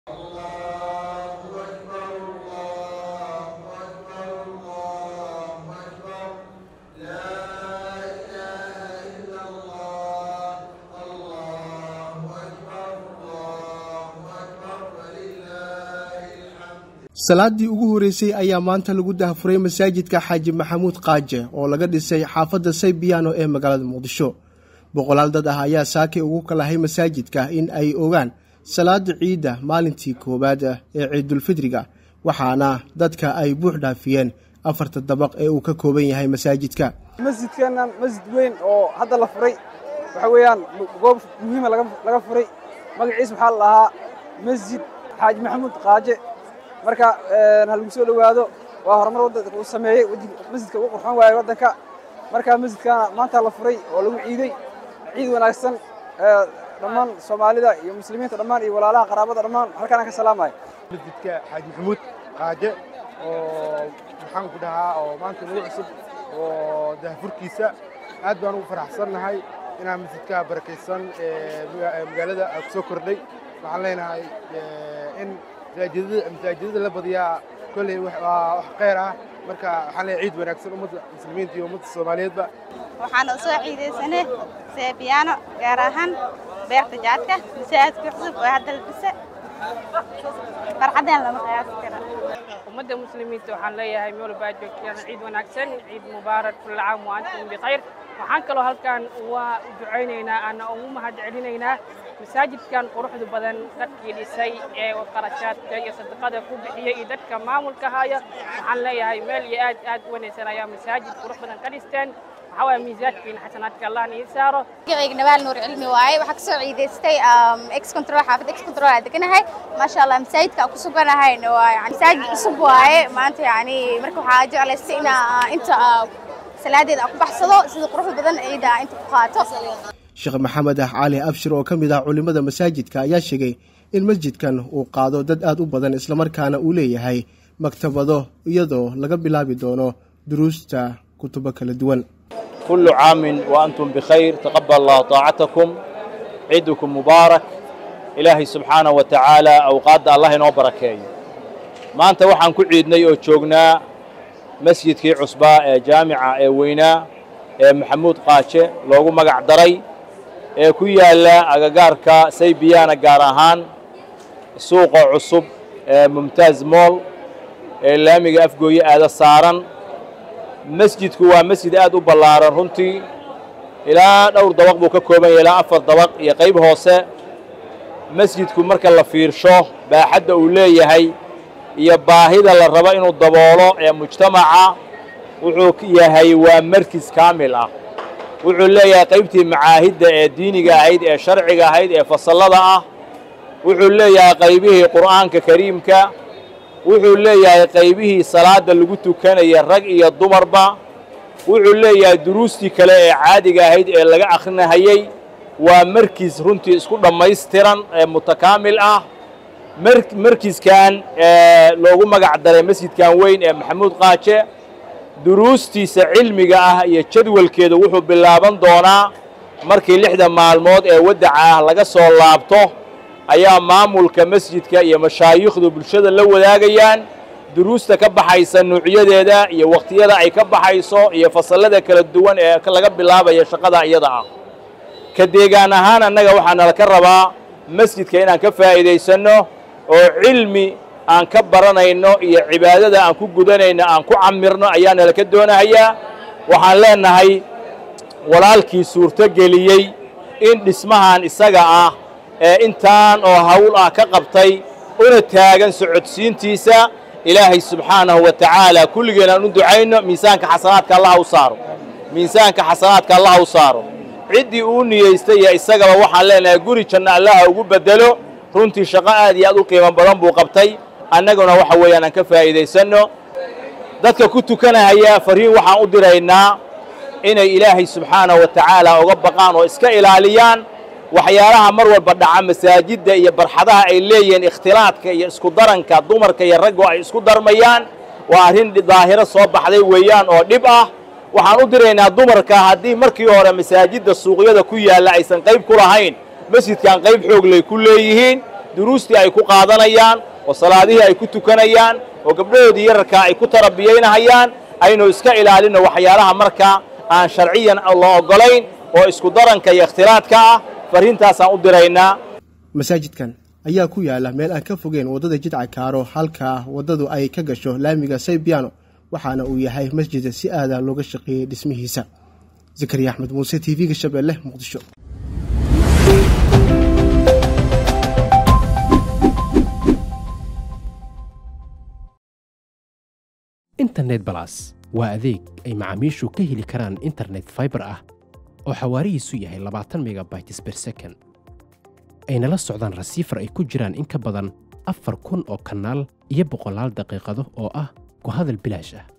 salaadii ugu horreysay ayaa maanta lagu dahafuray masaajidka xaaji maxamuud qaaje oo laga dhisay xaafadda saybiyaano ee magaalada muqdisho boqolaal dad ah ayaa saakay ugu kalahay masaajidka in ay ogaan salaada ciidda maalintii koowaad ee ciidulfidriga waxaana dadka ay buux dhaafiyeen afarta dabaq ee uu ka kooban yahay masaajidka masjidkeennan masjid weyn oo hadda la furay waxa weeyaan goob muhiima laga furay magaciis waxaa la dhahaa masjid xaaji maxamuud qaaje marka ha lagu soo dhowaado waa horumar waddanka uu sameeyey masjidka ugu qurxoon waaye waddanka marka masjidkana maanta la furay oo lagu ciiday ciid wanaagsan dhammaan soomaalida iyo muslimiinta dhammaan iyo walaalaha qaraabada dhammaan halkaan ka salaamaya masjidka xaaji maxamuud qaaje oo maxaan ku dhahaa oo maanta nagu cusub oo dahfurkiisa aad baan ugu faraxsannahay inaan masjidka barakaysan magaalada ku soo kordhay waxaan leenahay in masaajidada la badiyaa kolley waa wax khayr ah marka waxaan leeyahay ciid wanaagsan ummadda muslimiinta iyo ummadda soomaaliyeedba waxaan u soo ciidaysanay seebiyaano gaar ahaan beerta jaadka masaajidka cusub oo hadda la dhisa farxadeen lama qiyaasi kara ummadda muslimiinta waxaan leeyahay meel walba aad joogtaan ciid wanaagsan ciid mubaarak kulla caam wa antum bikhayr waxaan kaloo halkan waa ducaynaynaa ana ugu mahad celinaynaa masaajidkan quruxda badan dadkii dhisay ee qarashaadka iyo sadaqada ku bixiyey iyo dadka maamulka haya waxaan leeyahay meel iyo aad aad u wanaagsan ayaa masaajid qurux badan ka dhisteen waxaa waaya miisaadkiina xasanaadka allah nii saaro magacayga nabaal nuur cilmi waaye waxaa kasoo ciidaystay ex control xaafad ex control aa deganahay maasha allah masaajidka aan ku suganahayna waa yani masaajid cusub waaye maanta yani marka waxaa jeclaystay inaa inta salaadeeda aan ku baxsado sida quruxda badan ciida aan inta ku qaato sheekh maxamed ah cali abshir oo ka mid ah culimmada masaajidka ayaa sheegay in masjidkan uu qaado dad aad u badan islamarkaana uu leeyahay maktabado iyadoo laga bilaabi doono duruusta kutubo kala duwan kullu caamin wa antum bikhayr taqabal allah taacatakum ciidukum mubaarak ilaahay subxaanahu wa tacaala awqaadda allah inoo barakeeyo maanta waxaan ku ciidnay oo joognaa masjidkii cusbaa ee jaamica ee weynaa ee maxamuud qaaje loogu magac daray ee ku yaalla agagaarka saybiyaana gaar ahaan suuqa cusub ee mumtaaz mool ee laamiga afgooye aada saaran masjidku waa masjid aad u ballaaran runtii ilaa dhowr dabaq buu ka kooban yahay ilaa afar dabaq iyo qayb hoose masjidku marka la fiirsho baaxadda uu leeyahay iyo baahida la rabo inuu daboolo ee mujtamaca wuxuu yahay waa markis kaamil ah wuxuu leeyahay qaybtii macaahidda ee diiniga ahayd ee sharciga ahayd ee fasallada ah wuxuu leeyahay qaybihii qur'aanka kariimka wuxuu leeyahay qaybihii salaadda lagu tukanaya rag iyo dumarba wuxuu leeyahay duruustii kale ee caadiga ahayd ee laga akhrinahayey waa markis runtii isku dhammaystiran ee mutakaamil ah markiskan loogu magac daray masjidkan weyn ee maxamuud qaaje duruustiisa cilmiga ah iyo jadwalkeeda wuxuu bilaaban doonaa markii lixda maalmood ee waddaca ah laga soo laabto ayaa maamulka masjidka iyo mashaayikhdu bulshada la wadaagayaan duruusta ka baxaysa nuucyadeeda iyo wakhtiyada ay ka baxayso iyo fasallada kala duwan ee laga bilaabaya shaqada iyada ah ka deegaan ahaan annaga waxaa nala ka rabaa masjidka inaan ka faa'iidaysanno oo cilmi aan ka baranayno iyo cibaadada aan ku gudanayno aan ku camirno ayaa nala ka doonahayaa waxaan leenahay walaalkii suurto geliyey in dhismahan isaga ah ee intaan oo hawl ah ka qabtay una taagan socodsiintiisa ilaahay subxaanahu wa tacaala kulligeen aan u ducayno miisaanka xasanaadka allaha u saaro miisaanka xasanaadka allaha u saaro ciddii uu niyeystay iyo isagaba waxaan leenahay guri janno allaha ugu beddelo runtii shaqo aad iyo aad u qiimo badan buu qabtay annaguna waxa weeyaan aan ka faa'iidaysanno dadka ku tukanahaya fariin waxaan u diraynaa inay ilaahay subxaanahu wa tacaala uga baqaan oo iska ilaaliyaan waxyaalaha mar walba dhaca masaajidda iyo barxadaha ay leeyihiin ikhtilaadka iyo isku daranka dumarka iyo raggu ay isku darmayaan waa arrin daahiro soo baxday weeyaan oo dhib ah waxaan u diraynaa dumarka haddii markii hore masaajidda suuqyada ku yaalla aysan qayb ku lahayn masjidkan qayb xoogley ku leeyihiin duruustii ay ku qaadanayaan oo salaadihii ay ku tukanayaan oo gabdhahoodii yararkaa ay ku tarabiyaynahayaan aynu iska ilaalinno waxyaalaha markaa aan sharciyan la oggolayn oo isku daranka iyo ikhtilaadka ah farriintaasaan u diraynaa masaajidkan ayaa ku yaala meel aan ka fogeen waddada jidca kaaro halkaa waddadu ay ka gasho laamiga saybiano waxaana uu yahay masjida si aada looga shaqeeyey dhismihiisa zakariya axmed muuse t v-ga shabeelle muqdisho internet balas waa adeeg ay macaamiishu ka heli karaan internet faibar ah oo xawaarihiisu yahay labaatan megabytes ber second ayna la socdaan rasiifar ay ku jiraan in ka badan afar kun oo kanaal iyo boqolaal daqiiqado oo ah ku hadal bilaash ah